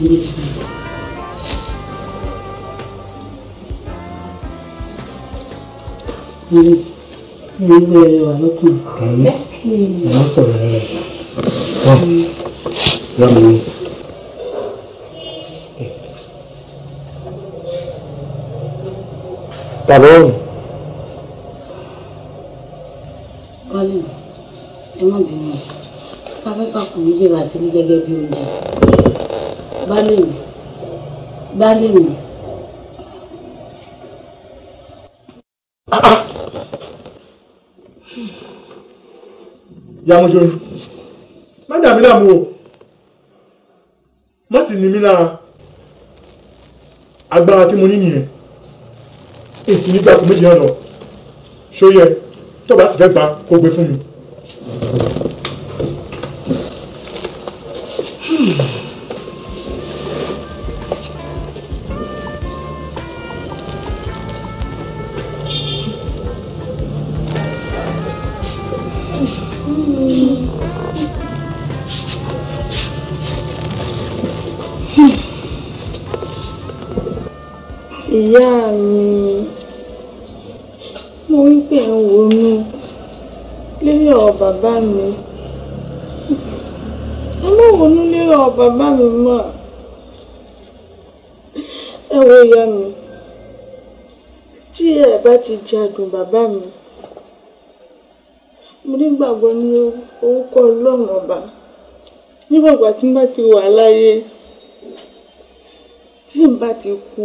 Ìgbé rẹ̀ wà lọ́kùnrin. wọ́n sọ̀rọ̀ rẹ̀ wọ́n wọ́n mi. tàbí ọ̀run Wálé ẹ má bínú afẹ́fà kò ní jìrà sílé gẹ́gẹ́ bí oúnjẹ. Baálé mi baálé mi yàmùjọ ni má dà mí láàmú o má sì ní mí lára agbára tí mo ní nìyẹn èsì nígbà tó méjì náà lọ ṣó yẹ tó bá sì fẹ́ gbà kó gbé fún mi. ìyá mi mo rí pé ẹ̀ ń wonú lórí ọ̀rọ̀ bàbá mi ẹ má wonú lórí ọ̀rọ̀ bàbá mi mọ́ ẹ wo ìyá mi tí ẹ bá ti jagun bàbá mi mo nígbàgbọ́ ní orúkọ ọlọ́run ọba nígbàgbà tí n bá ti wà láyé tí n bá ti kú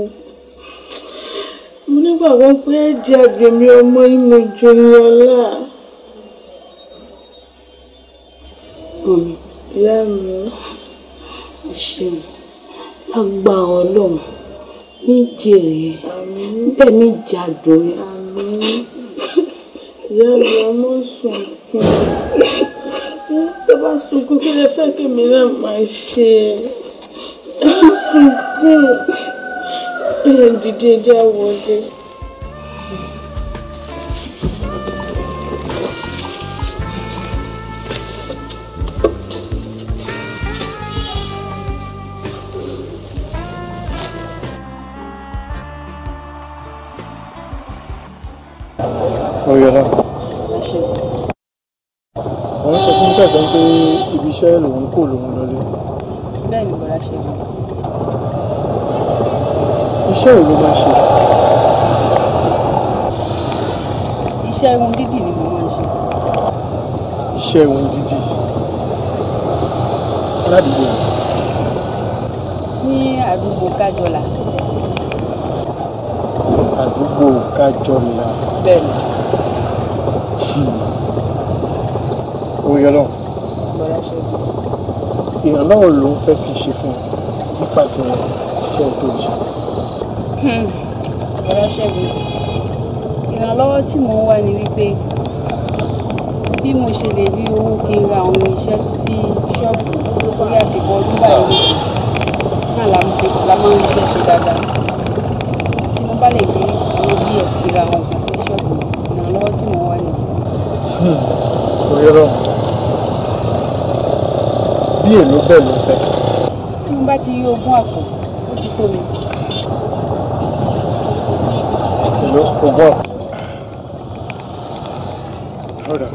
mo nígbàgbọ́ pé ẹ̀jẹ̀ àgbèmí ọmọ ìmọ̀ ìjòyìnọlá mọ̀mí ìyá mi ẹ ṣeun lágbára ọlọ́run ní jèrè bẹ́ẹ̀ mi jàdùn ẹ̀. ìyá mi ọmọ sunkún tó bá sunkún kí lè fẹ́ kí mi náà máa ṣe ẹ má sunkún ẹ dìde dé àwọ̀dé. Oyèlá wọ́n sọ fún kẹ̀kẹ́ pé ibi iṣẹ́ lòun kò lòun lọlé bẹ́ẹ̀ ni bọ́lá ṣe rí iṣẹ́ wo ló máa ṣe iṣẹ́ irun dídì ni mo máa ń ṣe iṣẹ́ ohun dídì ládùúgbò ní àdúgbò kájọlà àdúgbò kájọlá bẹ́ẹ̀ ni Oyèlá bọ́lá ṣe rí ìrànlọ́wọ́ ló ń fẹ́ kí n ṣe fún ọ nípasẹ̀ iṣẹ́ tó ṣe bọ́lá ṣe rí ìrànlọ́wọ́ tí mò ń wá ni wípé bí mo ṣe lè rí owó kí n ra àwọn irinṣẹ́ sí ṣọ́ọ̀bù lórí àsìkò ọdún báyìí nìsín náà la máa la máa ń ríṣẹ́ ṣe dáadáa tí mo bá lè rí owó díẹ̀ kí n ra àwọn nǹkan sí ṣọ́ọ̀bù ìrànlọ́wọ́ tí mò ń wá nìyẹn. Oyèlá bí èlò bẹ́ẹ̀ ló ń fẹ́ tí mo bá ti rí ogún àpò ó ti tó mi. èlò ogún àpò. Ọ̀dà.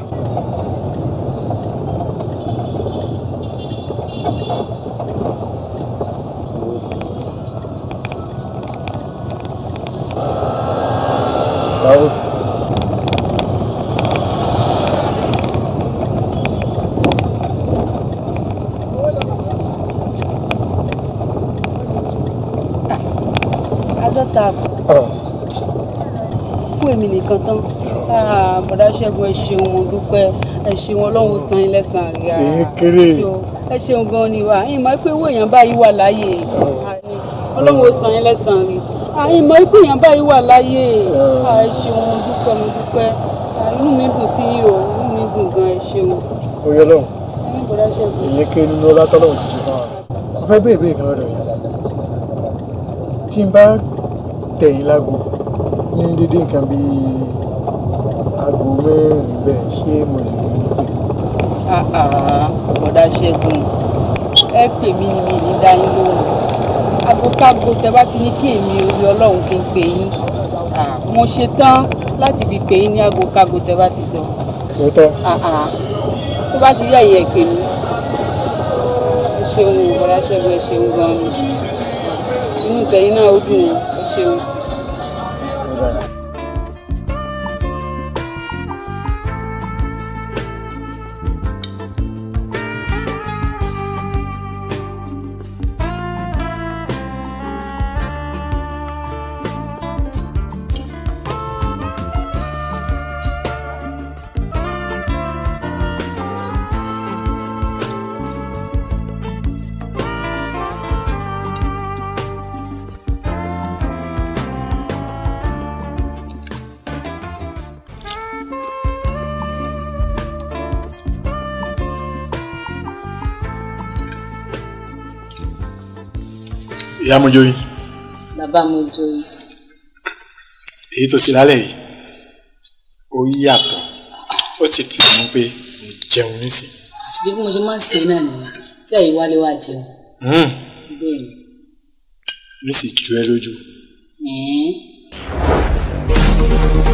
Báwo? àádọ́ta àpò Ọ̀ fún èmi nìkan tán Ah, bọ̀dá ṣẹ́gun ẹ ṣeun mo dúpẹ́ ẹ ṣeun ọlọ́run san yín lẹ́sàn-án rí ara Èyí kéré. ẹ ṣeun gan ni wà ẹ̀yin mọ̀ pé owó èèyàn báyìí wà láyé Àní, ọlọ́run san yín lẹ́sàn-án rí ẹ̀yin mọ̀ pé èèyàn báyìí wà láyé Ah, ẹ ṣeun mo dúpẹ́ mo dúpẹ́ Ah, inú mi dùn sí yín o inú mi dùn gan ẹ ṣeun Oyèlá ẹ̀yin bọ̀dá ṣẹ́gun. èyí ké nínú ọlá tọ́lọ́run ti ṣe fún wa. mo fẹ́ béèrè béèrè kan lọ́dọ̀ yìí tí n bá tẹ̀yìn lágo ní dédé nǹkan bíi aago mẹ́rin bẹ́ẹ̀ ṣé mo lè rí i pé Ah, ah, bọ̀dá ṣẹ́gun ẹ pè mí ni mi ní dá yín lóhùn agokágo tẹ bá ti ní kí èmi orí ọlọ́run kí n pè yín Ah, mo ṣe tán láti fi pè yín ní agokágo tẹ bá ti sọ lóòótọ́ Ah, ah. tó bá ti rí ẹ̀yẹ pè mí ẹ ṣeun o bọ́lá ṣẹ́gun ẹ ṣeun gan-an ni inú tẹ̀yìn náà ó dùn ún, ẹ ṣeun. ìyá mojoyin bàbá mo joyè èyí tó ṣe lálẹ́ yìí ó yàtọ̀ ó ti kì í mú pé mo jẹun nísìn àṣìbí bí mo ṣe máa ń ṣe náà nìyẹn tí àyè wálé wá jẹun Mm, bẹ́ẹ̀ ni mi sì ju ẹ lójú ẹ̀ẹ́n